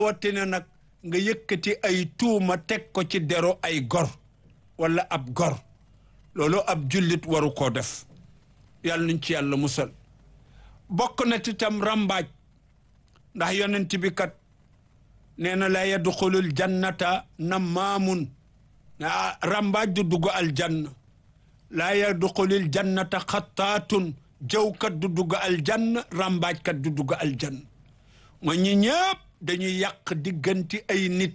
rawatina nag nga yëkkati ay tuuma teg ko ci dero ay gor wala ab gor loolu ab jullit waru koo def yàlla nuñ ci yàlla musal bokk na ci tam rambaaj ndax yonent bi kat nee na la yadxulul jannata nammaamun rambaaj du dugg aljanna laa yadxulul jannata xattaatun jawkat du dugg aljanna rambaajkat du dugg aljanna mooy ñi ñëpp dañuy yàq diggante ay nit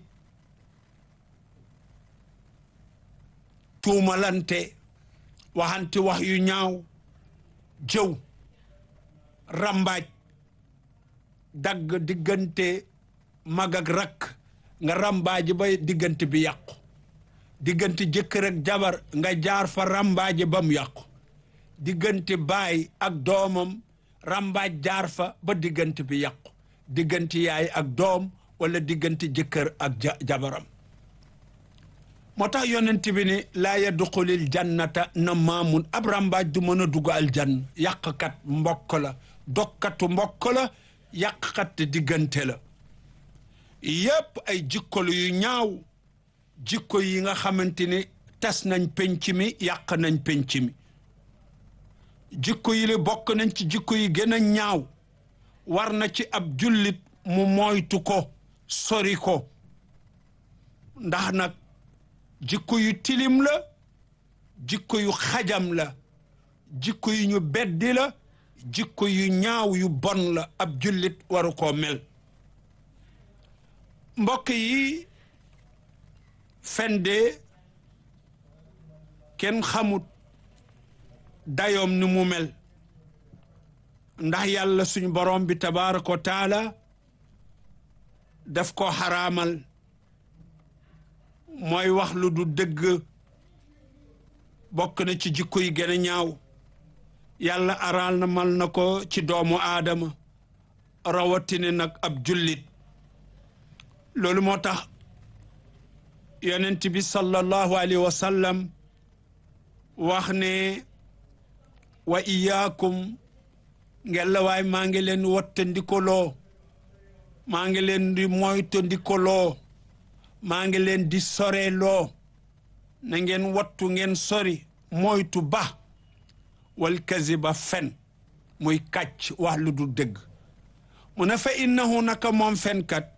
tuumalante waxante wax yu ñaaw jëw rambaaj dagg diggante mag ak rakk nga rambaaji ba diggante bi yàqu diggante jëkkër ak jabar nga jaar fa rambaaji ba mu yàqu diggante baay ak doomam rambaaj jaar fa ba diggante bi yàqu diggante yaay ak doom wala diggante jëkkër ak jabaram moo tax yonent bi ne laa yadxulil jannata na maamun ab rambaaj du mën a dugg aljann yàqkat mbokk la dokkatu mbokk la yàqkat diggante la yépp ay jikkolu yu ñaaw jikko yi nga xamante ni tas nañ penc mi yàq nañ penc mi jikko yi li bokk nañ ci jikko yi gën a ñaaw war na ci ab jullit mu moytu ko sori ko ndax nag jikko yu tilim la jikko yu xajam la jikko yu ñu beddi la jikko yu ñaaw yu bon la ab jullit waru koo mel mbokk yi fende kenn xamut dayoom ni mu mel ndax yàlla suñu borom bi tabaraka wa taala daf ko xaraamal mooy wax lu du dëgg bokk na ci jikko yi gën a ñaaw yàlla araal na mal na ko ci doomu aadama rawatine nag ab jullit loolu moo tax yonent bi sallallahu alayhi wa sallam wax ne wa iyaakum ngella waay maa ngi leen wattandikoloo maa ngi leen di moytandikoloo maa ngi leen di soreloo na ngeen wattu ngeen sori moytu ba wal kaziba fen muy kàcc wax lu du dëgg mu ne fa innahu naka moom fenkat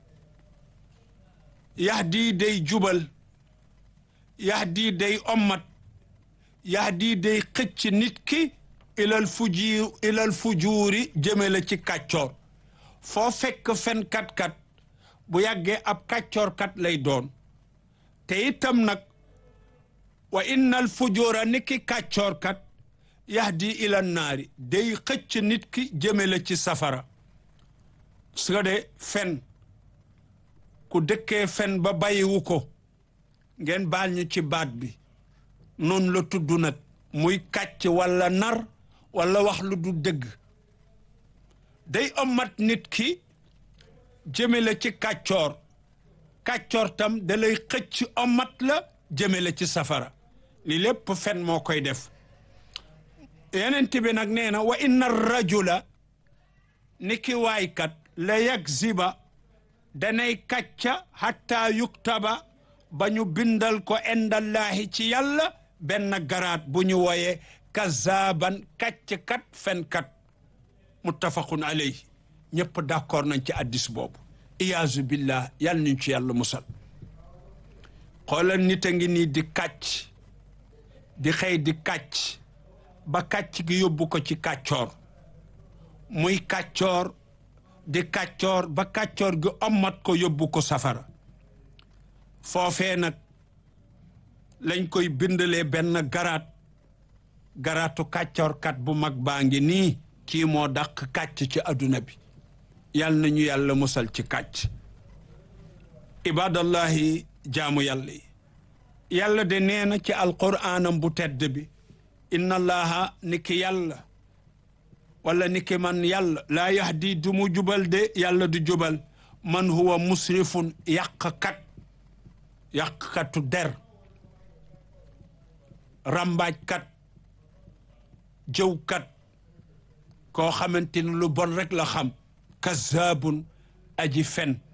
yahdi day jubal yahdi day ommat yahdi day xëcc nit ki ilal fuji ilal fujuuri jëme la ci kàccoor foo fekk fenkat kat bu yàggee ab kàccoor kat lay doon te itam nag wa innal fujuura ni ki kàccoor kat yahdi ila naari day xëcc nit ki jëme la ci safara su ko de fen ku dëkkee fen ba bàyyiwu ko ngeen baal ñu ci baat bi noonu la tudd nag muy kàcc walla nar walla wax lu du dëgg day ommat nit ki jëme la ci kàccoor kàccoor tam da lay xëcc ommat la jëme la ci safara li lépp fen moo koy def yenent bi nag nee na wa inna rajula ni ki waaykat la yakziba danay kàcca hatta yuktaba ba ñu bindal ko indallaahi ci yàlla benn garaat bu ñu wooyee kazaaban kàcckat fenkat muttafaqun alayhi ñëpp d'accord nañ ci addis boobu iyaazu billah yàlla nañ ci yàlla musal xoolal nit a ngi nii di kàcc di xëy di kàcc ba kàcc gi yóbbu ko ci kàccoor muy kàccoor di kàccoor ba kàccoor gi ommat ko yóbbu ko safara foofee nag lañ koy bindalee benn garaat garaatu kàccoorkat bu mag baa ngi nii kii moo dàq kàcc ci adduna bi yal nañu yàlla musal ci kàcc ibadallahi jaamu yàlla yi yàlla de nee na ci alquraanam bu tedd bi inna allaha ni ki yàlla wala ni ki man yàlla laa yahdi du mu jubal de yàlla du jubal man huwa musrifun yàqkat yàqkatu der rambaajkat jëwkat koo xamante ni lu bon rek la xam kazaabun aji fen